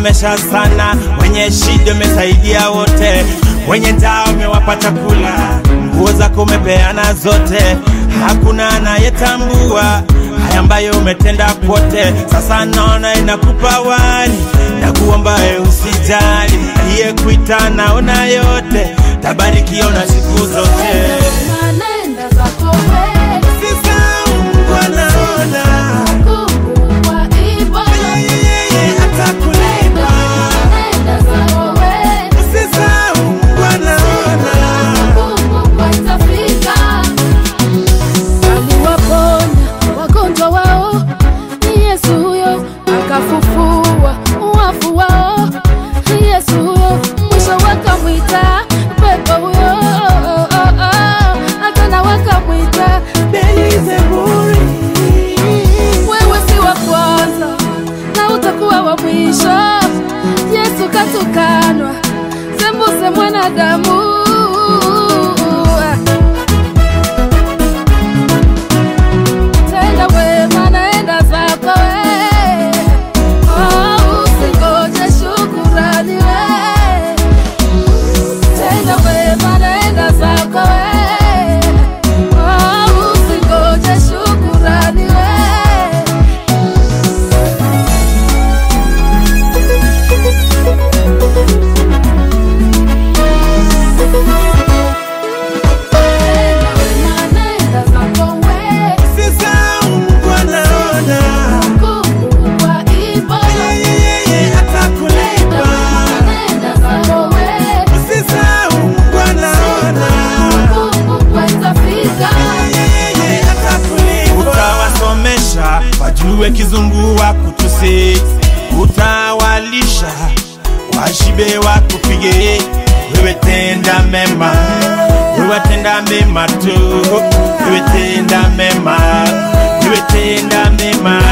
umesomesha sana, wenye shida umesaidia wote, wenye njaa umewapa chakula, nguo zako umepeana zote, hakuna anayetambua haya ambayo umetenda kwote. Sasa naona inakupa wali na kuomba wewe usijali, aliyekuita naona yote, tabarikiwa na siku zote. Nenda zako wewe, Sasa Mungu anaona kubwa ipo. yeye atakulipa. Nenda zako wewe, Sasa Mungu anaona kubwa itafika. Aliwaponya wagonjwa wao, ni Yesu huyo, akafufua wafu wao, ni Yesu huyo, mwisho wakamwita pepo huyo, tena wakamwita Beelzebuli. wewe si wa kwanza na utakuwa wa mwisho. Yesu katukanwa, sembuse mwanadamu. Tenda wema, naenda zako we, oh, usingoje shukurani we. Tenda wema, naenda zako we, oh, usingoje shukurani we. Sasa Mungu anaona yeye atakulipa. Sasa Mungu anaona yeye atakulipa. Utawasomesha wajue kizungu wa kutusi, utawalisha washibe wakupige. Wewe tenda mema, wewe tenda mema tu, wewe tenda mema, wewe tenda mema,